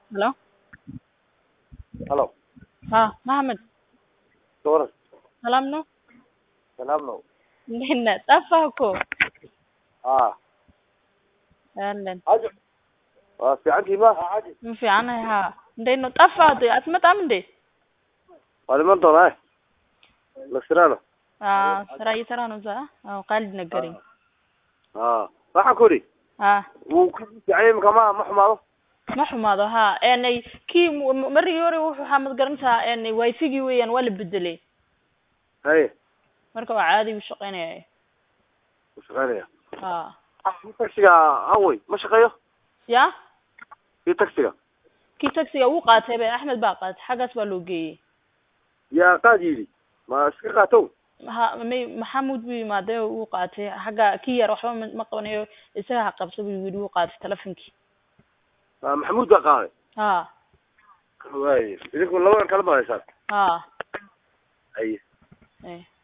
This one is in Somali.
Hello? Halo, Ha, Mohammed. Doras, Salam no? salaam now. Nina, tafako. Ah, Ahlan. hajo. Waa fiicantii ma? Haji. Ma fiicanahay haa. Ndayno tafado, asma tamde. Waa dhiman doonaa. Lasiraano. Ah, sarai sarano sa. Ah, qalid na garin. Ah, waxaan ku idhi Ah, wuu ku fiican yahay imika ma ma xumaado. ma xumaado haa. Eenay kii mu- markii hore wuxuu xamad garantaa eenay wifi-gii weeyaan waa la bedelay. Haye, Marka waa caadi u shaqeynaya. wuu shaqeynaya. Ah. Kii taksiga awey ma shaqeeyo? Ya? Kii taksiga. Kii taxiga wuu qaatay bay Axmed baa qaatay. Xagaas baa loo geeyay. Yaa qaad yidhi. Ma iska qaatow? ha may maxamuud buu yimaadee wuu qaatay xagga kii yar waxba ma- ma qabanayo isaga ha qabsa buu yidhi wuu qaatay telefonkii Ah, Maxamuud baa qaaday. ha Waaye, idinku labadan kala badaysaan. ha Haye. eh